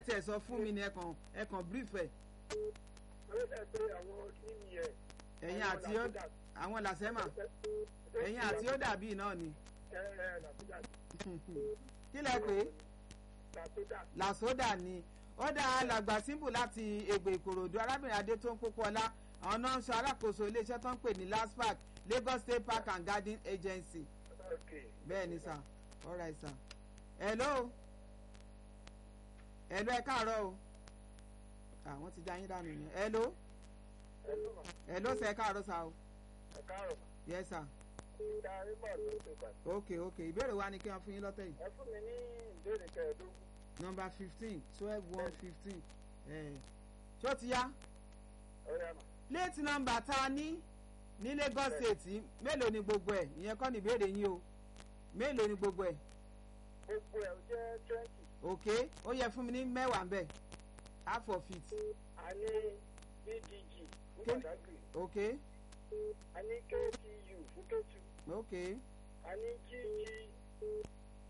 tiẹ̀ sọ fún mi ni ẹ̀kan ẹ̀kan brief ẹ̀ ó lè pe àwọn kíní yẹn. ẹ̀yin àti ó àwọn làṣẹ́mà ẹ̀yin àti ó dàbí náà ni ẹ ẹ làbújá kí lẹ pé làbújá làsódà ni ó dá alàgbà símbù láti ègbè ìkòròdú arábìnrin adé tó ń kókó ọlá àwọn náà ń sọ alákòóso iléeṣẹ́ tó ń pè ní laspark lagos state park and garden agency ok bẹ́ẹ̀ ni sà alright sà hello hello ẹ káàárọ̀ o àwọn ti já yín dànù yẹn hello ẹ ló mọ̀ hello sẹ ẹ káàárọ̀ sà o ẹ káàrọ̀ yes sà ìta rímọ̀ ló ṣe pàtó. ok ok ìbéèrè wa ni kí wọ́n fún yín lọ́tẹ̀ yìí ẹ fún mi ní ìbéèrè kẹẹ̀ẹ́dógún number fifteen twelve one fifteen ṣó ti yá ó yá mà. plate number tá a ní ní lagos state mélòó ni gbogbo ẹ̀ ìyẹn kọ́ ni ìbéèrè yín o mélòó ni gbogbo ẹ̀ gbogbo ẹ̀ ó jẹ́ twenty ok ó yẹ fún mi ní mẹ́wàá bẹ́ẹ̀ half of it a ní bdg fún Kí- Badagry ok a ní ktu fún ketu ok a ní gg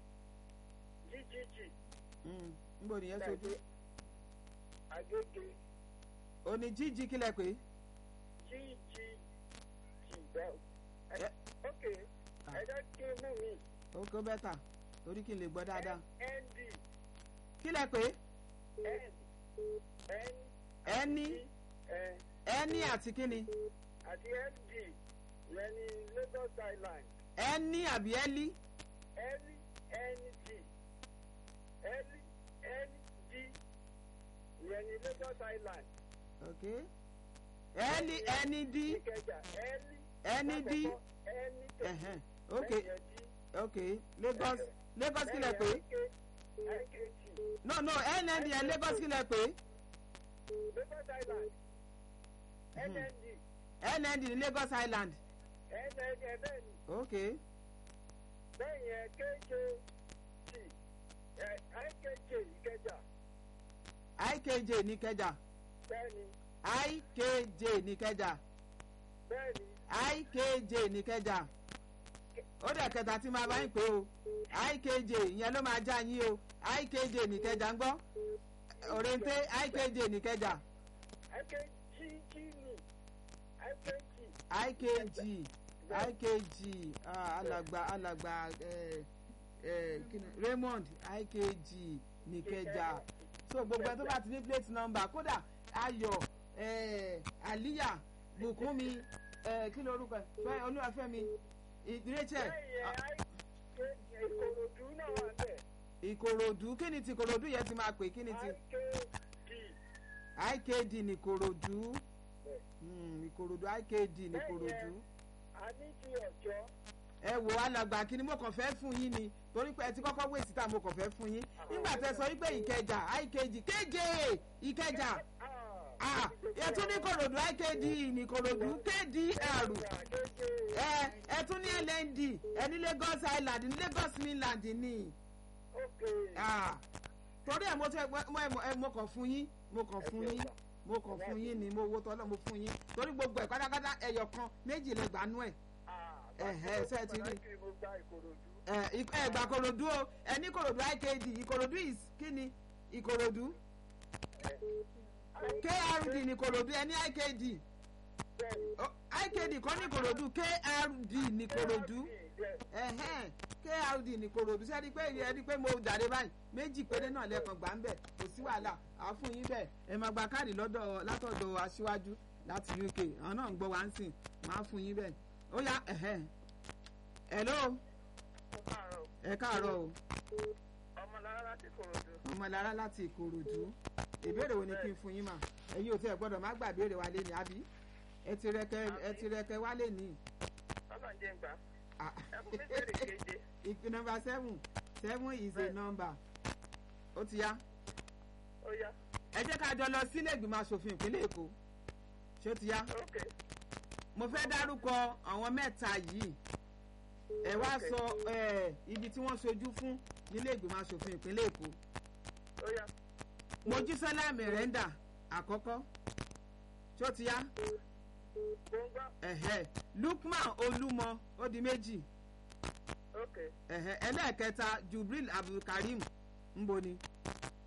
ggg mm. níbo nìyẹn sojú agége o ní jíjí kílẹ̀ pé ggg bẹ́ẹ̀ Ẹ- ok ẹ jẹ́ kí n mú mi ok ó bẹ́tà torí kí n lè gbọ́ dáadáa nd kílẹ̀ pé n n ẹni ẹ ẹni àti kíni àti nd yẹn ní Lagos Island ẹni àbí ẹlí l nd l nd yẹn ní Lagos Island ok ẹni ẹni dí Ìkẹjà l ẹni dí ẹni ẹ̀hẹ́n ok lẹ́yìn ẹ̀ dí. ok lagos lagos kílẹ̀ pé no no nnd ẹ̀ lagos kílẹ̀ pé Lagos Island Mhm. NND nnd ní lagos island NND ẹ̀ bẹ́ẹ̀ ni ok lẹ́yìn ẹ̀ KJT ẹ̀ IKJ Ìkẹjà ikj ní kẹjà bẹ́ẹ̀ ni ikj ní kẹjà bẹ́ẹ̀ ni ikj ní kẹjà ó dẹ̀ kẹta tí máa bá yín pé o ikj ìyẹn ló máa já yín o ikj ní kẹjà ń gbọ́ òrèǹté ikj ní kẹjà IKG ni IKG ikg ikg ah, alàgbà alàgbà eh, eh, kí ni- raymond ikg ní kẹjà so gbogbo ẹ tó bá ti ní plate number kódà ayọ̀ eh, aliya bùkúnmi eh, kí ló orúkọ ẹ fẹ olúwàfẹ́mi I- rachel lẹ́yìn ah, ẹ̀ Ìkòròdú náà wà bẹ́ẹ̀ ìkòròdú kí ni ti ìkòròdú yẹn ti máa pè kí ni ti IKD ikd ní ìkòròdú bẹ́ẹ̀. Hmm, ìkòròdú ikd ní ìkòròdú. a ní ti ọ̀jọ́ ẹ wò alàgbà kí ni mo kàn fẹ́ fún yín ni torí pé ẹ ti kọ́kọ́ wé síta mo kàn fẹ́ fún yín nígbà tẹ sọ wípé ìkẹjà ikg kéje ìkẹjà ah ẹ tún ní kòròdú ikd ní kòròdú kdr ẹ ẹ tún ní lnd ẹ ní lagos island ní lagos mainland ní ah torí ẹ mo tẹ mo ẹ mo kàn fún yín mo kàn fún yín mo kàn fún yín ni mo wo tọ́lọ́ mo fún yín torí gbogbo ẹ̀ pátápátá ẹyọ kan méjì lẹ gbà nú ẹ̀ Ẹ̀hẹ́, ṣé ẹ ti rí? mo gba Ìkòròdú ẹ ik- ẹ gbà korodu o ẹ ní korodu ikd ìkorodu is kíni ìkorodu krd ní korodu ẹ ní ikd bẹ́ẹ̀ni O, ikd kọ́ ní korodu krd ní korodu ẹhẹn krd ní korodu ṣé ẹ rí i pé ẹ rí i pé mo jàre báyìí méjì péré náà lẹ́ẹ̀kan gbà ń bẹ̀ kò sí wàhálà àá fún yín bẹ́ẹ̀ ẹ máa gba káàdì lọ́dọ̀ látọ̀dọ̀ aṣíwájú láti uk àwọn náà ń gbọ́ wá ń sìn máa fún yín bẹ́ẹ̀ ó yá ẹ̀hẹ́n hello ẹ káàárọ̀ o. ọmọlára láti Ìkòròdú ọmọlára láti ìkòròdú ìbéèrè wo ni kí n fún yín mà ẹ̀yin ò tí ẹ gbọ́dọ̀ má gbà béèrè wa lé ní àbí ẹ ti rẹkẹ ẹ ti rẹkẹ wá lé ní. ọlọ́njẹ́ ń gbà Ah. ẹ fún mi béèrè keje ìpè nọ́mbà seven seven is a Bẹ́ẹ̀. number ó ti yá ó yá ẹ jẹ́ ká jọ lọ sílé ìgbìmọ̀ asòfin ìpínlẹ̀ èkó ṣé ó ti yá ok mo fẹ́ dárúkọ àwọn mẹ́ta yìí ẹ wá Ok. sọ ẹ, ibi tí wọ́n ṣojú fún nílé ìgbìmọ̀ asòfin ìpínlẹ̀ èkó ó yá mojísọ́lá mẹ̀rẹ́ndà àkọ́kọ́ ṣé ó ti yá. gbóngbá ẹ̀hẹ́ lukman olúmọ ó di méjì ok ẹ̀hẹ́ ẹlẹ́ẹ̀kẹta jubril abdulkareem ńbo ni